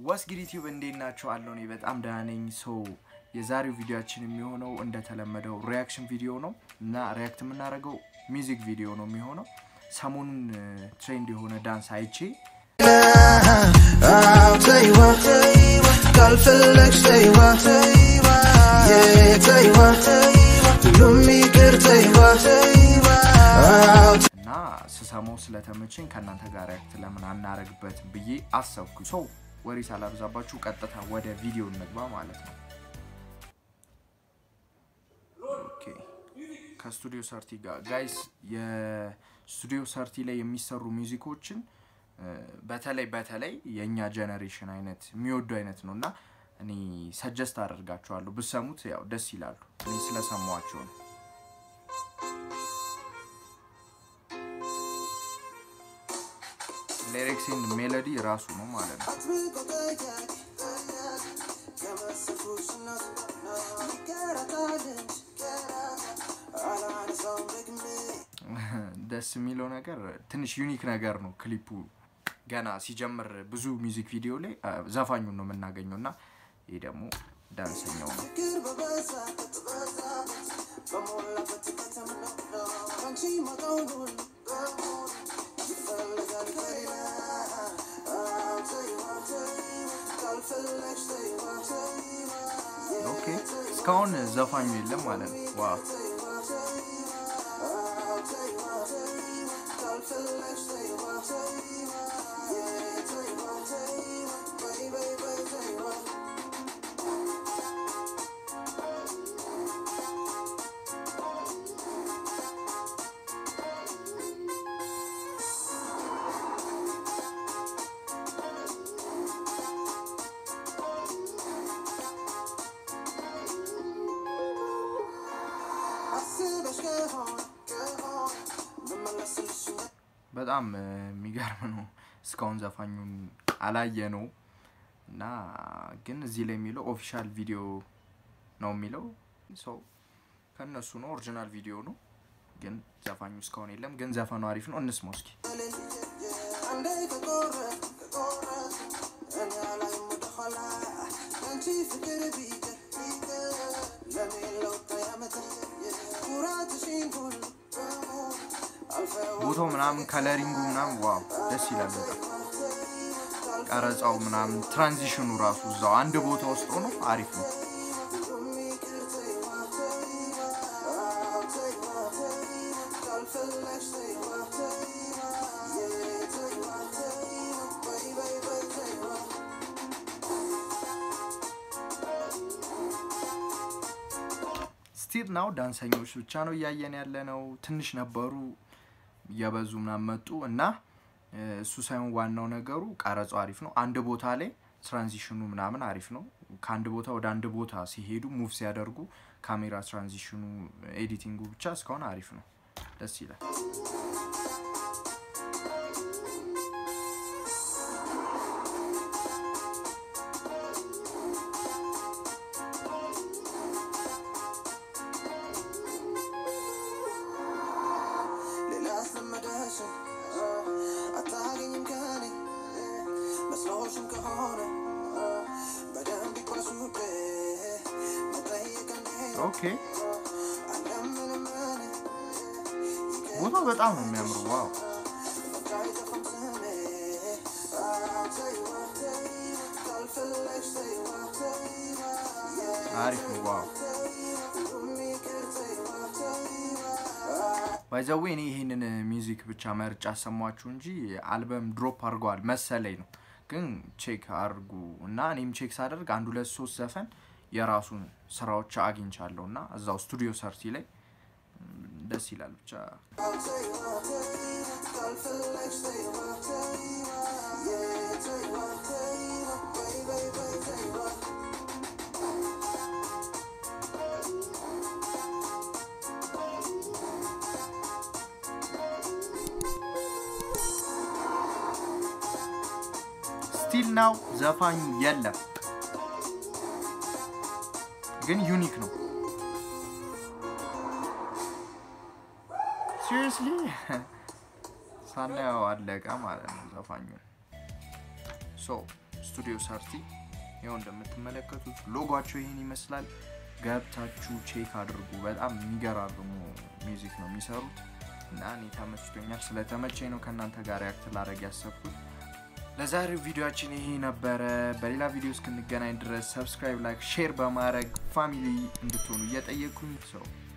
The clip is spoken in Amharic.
ዋስጊድ ዩቲዩብ እንዴት ናቸው አለው? እኔ በጣም ደህና ነኝ። ሰው የዛሬው ቪዲዮችን የሚሆነው እንደተለመደው ሪያክሽን ቪዲዮ ነው እና ሪያክት የምናደርገው ሚውዚክ ቪዲዮ ነው የሚሆነው። ሰሞኑን ትሬንድ የሆነ ዳንስ አይቼ I'll tell you what, ካልፈለግሽ ተይዋ Yeah, ተይዋ ሁሉም ይቅር ተይዋ I'll እና ስሰማው ስለተመቸኝ ከእናንተ ጋር ሪያክት ለምን አናረግበት ብዬ አሰብኩ። ሰው ወሬ ሳላብዛባችሁ ቀጥታ ወደ ቪዲዮ እንግባ ማለት ነው። ኦኬ ከስቱዲዮ ሰርቲ ጋር ጋይስ፣ የስቱዲዮ ሰርቲ ላይ የሚሰሩ ሚውዚኮችን በተለይ በተለይ የእኛ ጀነሬሽን አይነት የሚወዱ አይነት ነው እና እኔ ሰጀስት አደርጋችኋለሁ ብሰሙት፣ ያው ደስ ይላሉ። እኔ ስለሰማዋቸው ነው። ሊሪክስ ኤንድ ሜሎዲ ራሱ ነው ማለት ነው። ደስ የሚለው ነገር ትንሽ ዩኒክ ነገር ነው። ክሊፑ ገና ሲጀምር ብዙ ሚውዚክ ቪዲዮ ላይ ዘፋኙን ነው የምናገኘው እና ይህ ደግሞ ዳንሰኛው ነው። ኦኬ እስካሁን ዘፋኙ የለም ማለት ነው። ዋው በጣም የሚገርም ነው። እስካሁን ዘፋኙን አላየ ነው እና ግን እዚህ ላይ የሚለው ኦፊሻል ቪዲዮ ነው የሚለው ሰው ከእነሱ ነው። ኦሪጂናል ቪዲዮ ነው ግን ዘፋኙ እስካሁን የለም። ግን ዘፈኑ አሪፍ ነው። እንስማው እስኪ። ቦታው ምናምን ከለሪንጉ ምናምን ዋው ደስ ይላል በጣም ቀረጻው ምናምን ትራንዚሽኑ ራሱ እዛው አንድ ቦታ ውስጥ ሆኖ አሪፍ ነው። ስቲል ናው ዳንሰኞች ብቻ ነው እያየን ያለ ነው። ትንሽ ነበሩ እየበዙ ምናምን መጡ እና እሱ ሳይሆን ዋናው ነገሩ ቀረጻው አሪፍ ነው። አንድ ቦታ ላይ ትራንዚሽኑ ምናምን አሪፍ ነው። ከአንድ ቦታ ወደ አንድ ቦታ ሲሄዱ ሙቭ ሲያደርጉ ካሜራ ትራንዚሽኑ፣ ኤዲቲንጉ ብቻ እስካሁን አሪፍ ነው። ደስ ይላል። ኦኬ ቦታው በጣም ነው የሚያምሩ። ዋው አሪፍ ነው። ዋው ባይዘዌ እኔ ይህንን ሚውዚክ ብቻ መርጫ አሰማችሁ እንጂ አልበም ድሮፕ አድርገዋል መሰለኝ ነው። ግን ቼክ አድርጉ እና እኔም ቼክ ሳደርግ አንድ ሁለት ሶስት ዘፈን የራሱን ስራዎች አግኝቻለሁ እና እዛው ስቱዲዮ ሰርቲ ላይ ደስ ይላል። ብቻ ስቲል ናው ዘፋኙ የለም ግን ዩኒክ ነው። ሲሪየስሊ ሳናየው አለቀ ማለት ነው ዘፋኙን። ሶ ስቱዲዮ ሰርቲ ይኸው እንደምትመለከቱት ሎጓቸው ይህን ይመስላል ገብታችሁ ቼክ አድርጉ በጣም የሚገራርሙ ሚውዚክ ነው የሚሰሩት እና እኔ ተመችቶኛል ስለተመቸኝ ነው ከእናንተ ጋር ያክት ላረግ ያሰብኩት ለዛሬው ቪዲዮችን ይሄ ነበረ በሌላ ቪዲዮ እስክንገናኝ ድረስ ሰብስክራይብ ላይክ ሼር በማድረግ ፋሚሊ እንድትሆኑ እየጠየቅኩኝ ሰው